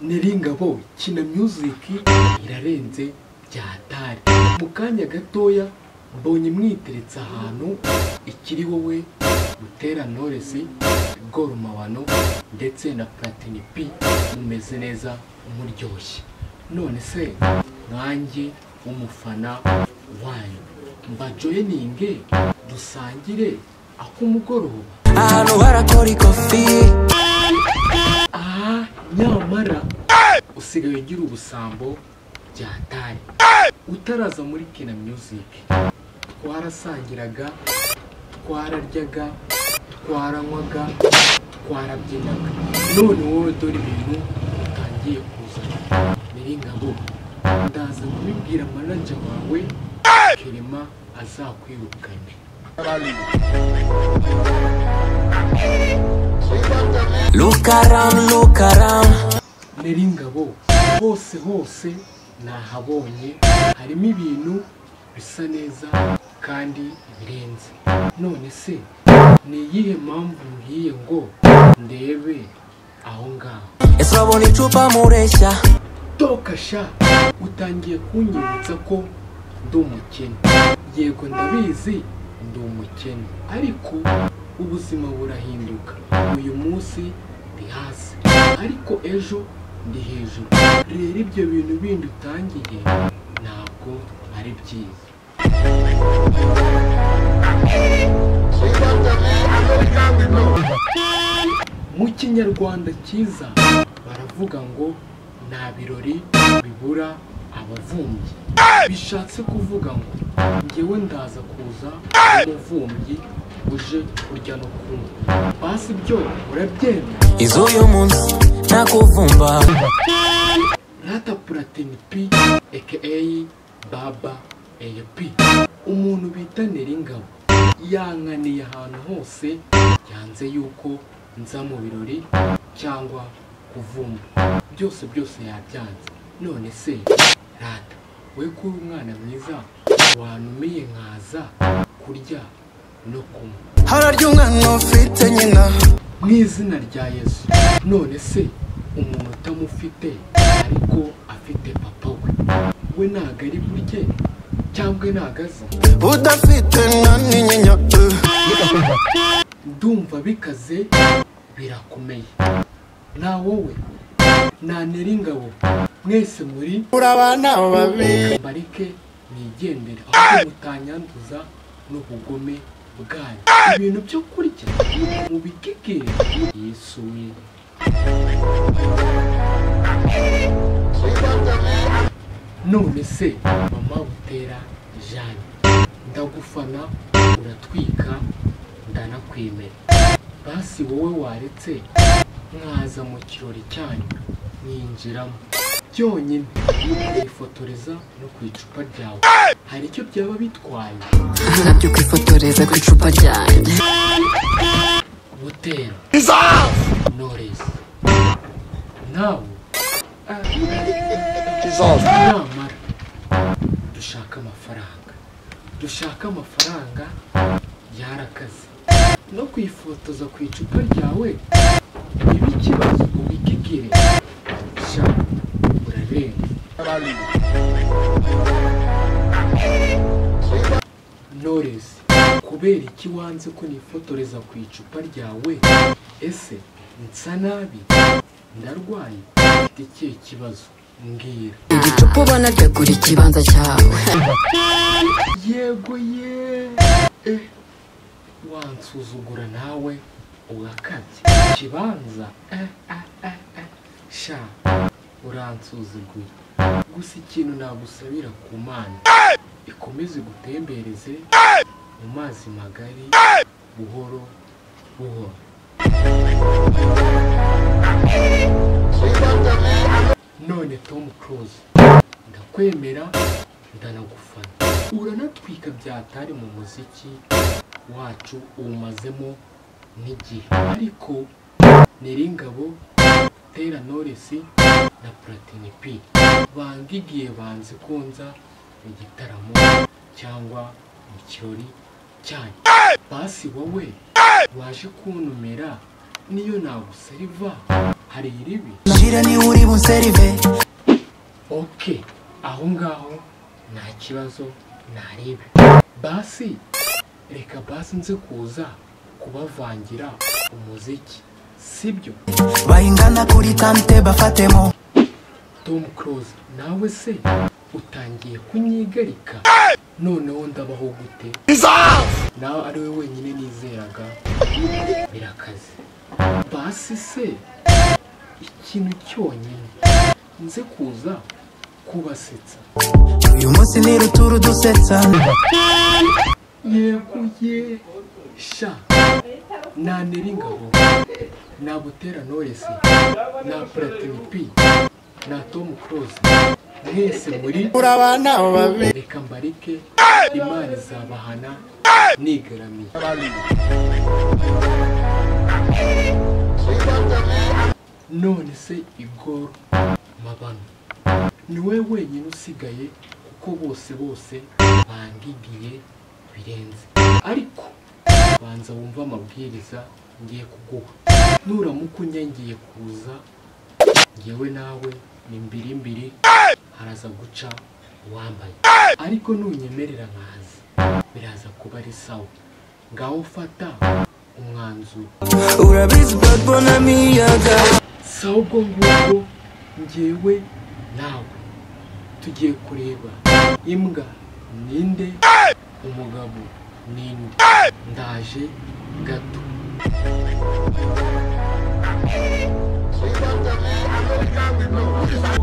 Nyiringabo kina music irarenze byatari mu kanya gatoya mbonye mwiteretse ahantu ikiri wowe Butera Knowless Gor Mabano ndetse na Platini P mumeze neza muryoshye none se mwanjye umufana wanyu mbajoyininge dusangire ak'umugoroba ahantu barakora ikofi aha nyamara usigaye ugira ubusambo byatari utaraza muri kina music twarasangiraga twararyaga twaranywaga twarabyinaga none wowe dore ibintu utangiye kuzana nyiringabo ndaza kubibwira manaja wawe kerema azakwirukane look around look around Neringabo hose hose nahabonye harimo ibintu bisa neza kandi birenze none se ni iyihe mpamvu mbwiye ngo ndebe aho ngaho ese urabona icupa mureshya tokasha utangiye kunyibutsa ko ndi umukene yego ndabizi ndi umukene ariko ubuzima burahinduka uyu munsi ndi hasi ariko ejo ndi hejuru rero ibyo bintu bindi utangiye ntabwo ari byiza mu kinyarwanda cyiza baravuga ngo nta birori bibura abavumbyi bishatse kuvuga ngo ngewe ndaza kuza umuvumbyi uje kurya no kunywa basi byo urabyemera iz'uyu munsi nakuvumba rata puratini pi aka baba ap umuntu bita neringabo yankaniye ahantu hose yanze yuko nza mu birori cyangwa kuvumba byose byose yabyanze none se rata we kuri umwana mwiza wantumiye nkaza kurya no kunywa hara ry'umwana ufite nyina mu izina rya yesu none se umuntu utamufite ariko afite papa we we ntago ari burye cyangwa ntago aza udafite na n'inyinya eh. ndumva bikaze birakomeye nta wowe nta neringabo mwese muri uri abana babi bareke mwigendere ahubwo mutanyanduza n'ubugome bwanyu ibintu byo kurya mubikekere yesu we none se mama butera jeanne ndagufana uratwika ndanakwemera basi wowe waretse mwaza mu kirori cyanyu mwinjiramo byonyine mwifotoreza no ku icupa ryawe hari icyo byaba bitwaye byo kwifotoreza ku icupa ryanjye butera knowless nawe namara dushaka amafaranga dushaka amafaranga yarakaze no kwifotoza ku icupa ryawe niba ikibazo ubikigire sha urarenga Knowless kubera iki wanze ko nifotoreza ku icupa ryawe ese nsa nabi ndarwaye mfite ikihe kibazo mbwira igicupa ubona ryagura ikibanza cyawe yego ye eh, wansuzugura nawe ugakabya ikibanza eh, eh, eh, eh. sha uransuzuguye gusa ikintu nagusabira ku mana ikomeze gutembereze mu mazi magari buhoro buhoro none tom cruise ndakwemera ndanagufana uranatwika byatari mu muziki wacu uwumazemo n'igihe ariko neringabo tera noresi na platini p banga igihe banze konza mu gitaramo cyangwa mu kirori cyanyu basi wowe waje kuntumira niyo naguseriva hari iribi shira niba uri bunserive oke aho ngaho nta kibazo narebe basi reka basi nze kuza kubavangira umuziki sibyo bayingana kuri tante bafatemo tom close nawe se utangiye kunyigarika noneho ndabaho gute nawe ari we wenyine nizeraga birakaze basi se ikintu cyonyine nze kuza kubasetsa uyu munsi ni ruturu dusetsa yeguye sha nanera ingabo nabutera noresi na platini p na tom close mwese muri uri abana babi reka mbareke imana izabahana nigaramiye none se igoro mabano ni we wenyine usigaye kuko bose bose bangigiye birenze ariko banza wumve amabwiriza ngiye kuguha nuramuka unyangiye kuza ngewe nawe ni mbiri mbiri haraza guca uwambaye ariko nunyemerera nkaza biraza kuba ari sawa ngaho fata umwanzuro urabizi badbonamiyaga si ubwo ngubwo ngewe nawe tugiye kureba imbwa ninde umugabo ninde ndaje gato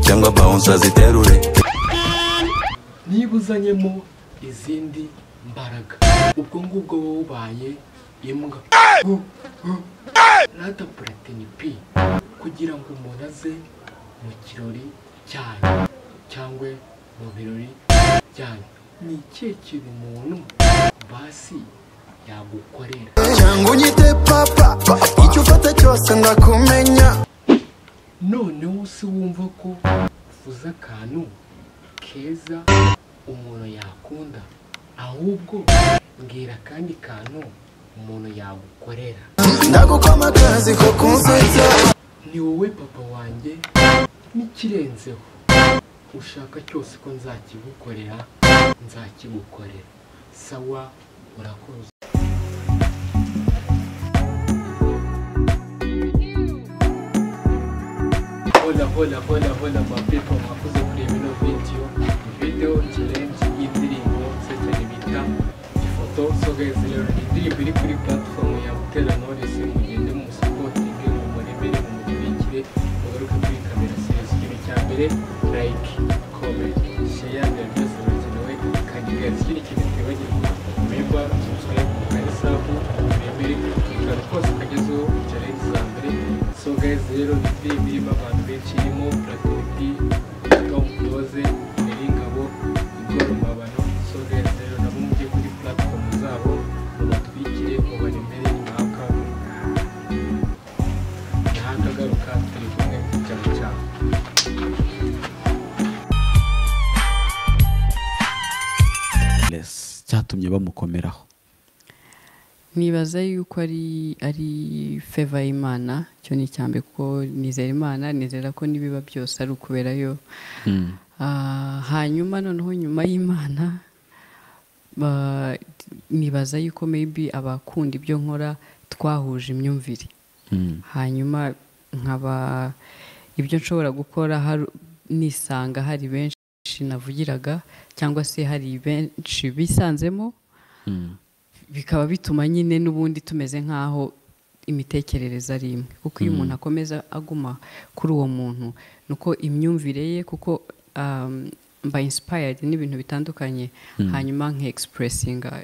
cyangwa bawunsa ziterure niba uzanyemo izindi mbaraga ubwo ngubwo wowe ubaye imbwa rata puratini pi kugira ngo umuntu aze mu kirori cyanyu cyangwa mu birori byanyu ni ikihe kintu umuntu basi yagukorera cyangwa unyite papa icyo ufata cyose ndakumenya noneho si wumva ko uvuze akantu keza umuntu yakunda ahubwo mbwira akandi kantu umuntu yagukorera ndagukoma akazi ko kunsetsa ni wowe papa wanjye n'ikirenzeho ushaka cyose ko nzakigukorera nzakigukorera sawa urakoze hola hola hola hola my people mwakoze kureba ino video video challenge y'indirimbo se cyane bita ifoto so guys rero ni indirimbo iri kuri platform ya Butera Knowless mugende mu supporting mu muremere mu murikire mugaruke kuri kamera series ikintu cya mbere like comment share and byose birakenewe kandi guys ikindi kintu twibagirwa remember subscribe mu kanisabu muremere tukaba twose kagezeho challenge za mbere so guys rero ni indirimbo irimo abantu benshi irimo Platini P Tom Close Nyiringabo Igor Mabano so guys rero nabo mujye kuri platform zabo mubatwikire mubaremere impaka ntakagaruka turi kumwe cyane cyane Less cyatumye bamukomeraho nibaza yuko ari ari feva y'imana cyo ni icya mbere kuko nizera imana nizera ko n'ibiba byose ari ukuberayo Ah, hanyuma noneho nyuma y'imana ba- nibaza yuko maybe abakunda ibyo nkora twahuje imyumvire Mm. hanyuma nkaba ibyo nshobora gukora haru- nisanga hari benshi navugiraga cyangwa se hari benshi bisanzemo Mm. bikaba bituma nyine n'ubundi tumeze nk'aho imitekerereze ari imwe kuko iyo umuntu akomeza aguma kuri uwo muntu ni uko imyumvire ye kuko um, mba inspired n'ibintu bitandukanye hanyuma nke expressinga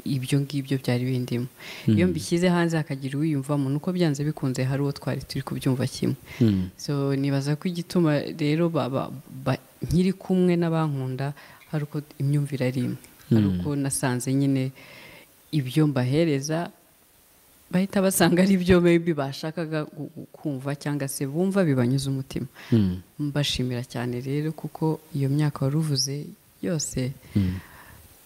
ibyo ngibyo byari bindimo iyo mbishyize hanze hakagira uwiyumvamo nuko byanze bikunze hari uwo twari turi kubyumva kimwe Mm. so nibaza ko igituma rero baba- ba- nkiri kumwe n'abankunda hari uko imyumvire ari imwe hari uko nasanze nyine ibyo mbahereza bahita basanga ari byo maybe bashakaga gu- gu- kumva cyangwa se bumva bibanyuze umutima Mm. mbashimira cyane rero kuko iyo myaka wari uvuze yose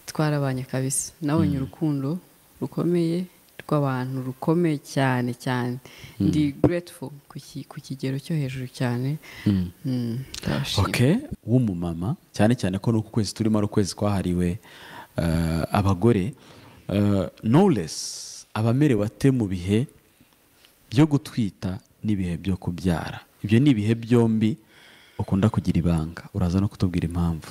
twarabanye kabisa nabonye urukundo rukomeye rwa rw'abantu rukomeye cyane cyane ndi grateful ku ki- ku kigero cyo hejuru cyane Mm, ndabashima. okay w'umumama cyane cyane ko n'uku kwezi turimo ari ukwezi kwahariwe eh, abagore Eh, knowless abamerewe ate mu bihe byo gutwita n'ibihe byo kubyara ibyo ni ibihe byombi ukunda kugira ibanga uraza no kutubwira impamvu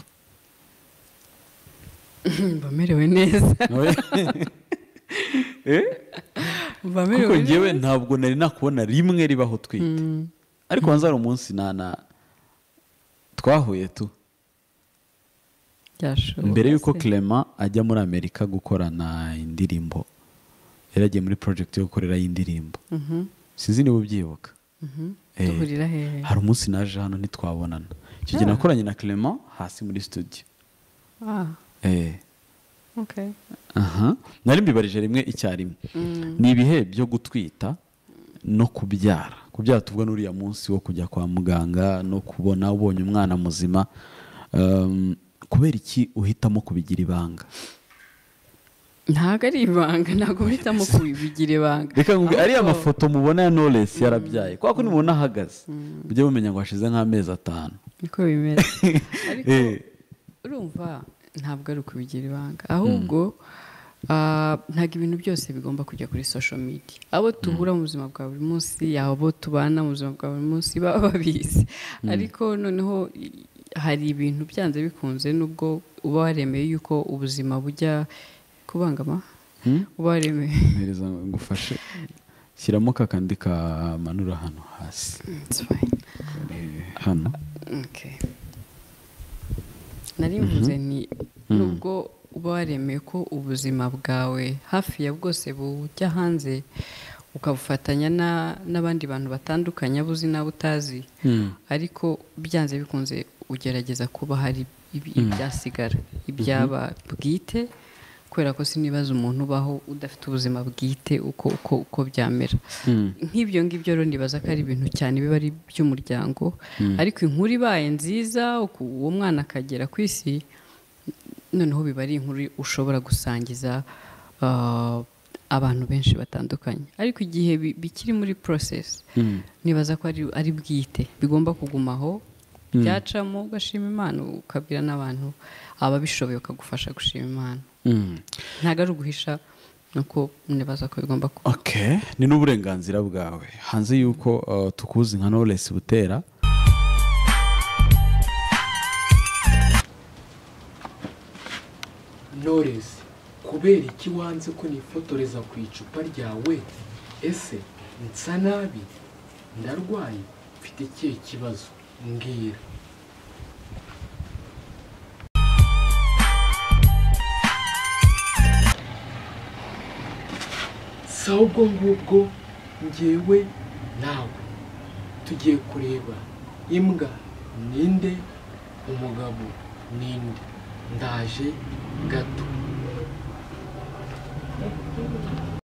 mba merewe neza mba kuko merewe ngewe neza ntabwo nari nakubona rimwe ribaho utwite ariko wanze hari umunsi na na twahuye tu Byashoboka mbere y'uko se. Clement ajya muri amerika gukorana indirimbo yari agiye muri project yo gukorera y'indirimbo Mhm, sinzi niba ubyibuka mhm. Eh, duhurira hehe hari umunsi naje hano ntitwabonana icyo gihe nakoranye na Clement hasi muri studio ah eh okay aha nari mbibarije rimwe icyarimwe ni ibihe byo gutwita no kubyara kubyara tuvuga n'uriya munsi wo kujya kwa muganga no kubona ubonye umwana muzima Um, kubera iki uhitamo kubigira ibanga ntabwo ari ibanga ntabwo uhitamo kubigira ibanga reka nkubwire ariya Ahubwo- mafoto mubona ya knowless yarabyaye kubera ko nimubona ahagaze mujye mumenya ngo hashize nk'amezi atanu niko bimeze ariko Eh, urumva ntabwo ari ukubigira ibanga ahubwo ah, ntabwo ibintu byose bigomba kujya kuri social media abo duhura mu buzima bwa buri munsi abo tubana mu buzima bwa buri munsi baba babizi ariko noneho i- hari ibintu byanze bikunze nubwo uba waremeye yuko ubuzima bujya kubangama Hmm? uba waremeye mpereza ngufashe shyiramo kakandi kamanura hano hasi It's fine. hano Okay. nari mvuze ni nubwo uba waremeye ko ubuzima bwawe hafi ya bwose bujya hanze ukabufatanya na- n'abandi bantu batandukanye abo uzi n'abo utazi ariko byanze bikunze ugerageza kuba hari ibi- ibyasigara ibyaba bwite kubera ko sinibaza umuntu ubaho udafite ubuzima bwite uko uko uko byamera nk'ibyo ngibyo rero nibaza ko ari ibintu cyane biba ari iby'umuryango ariko inkuru ibaye nziza uku- uwo mwana akagera ku isi noneho biba ari inkuru ushobora gusangiza ah, abantu benshi batandukanye ariko igihe bi- bikiri muri porosesi nibaza ko ari, ari bwite bigomba kugumaho byacamo ugashima imana ukabwira n'abantu ababishoboye ukagufasha gushima imana ntabwo ari uguhisha nuko nibaza ko bigomba kuba okay ni n'uburenganzira bwawe hanze y'uko uh, tukuzi nka knowless butera noresi kubera iki wanze ko nifotoreza ku icupa ryawe ese nsa nabi ndarwaye mfite ikihe kibazo mbwira si ahubwo ngubwo ngewe nawe tugiye kureba imbwa ninde umugabo ninde ndaje gato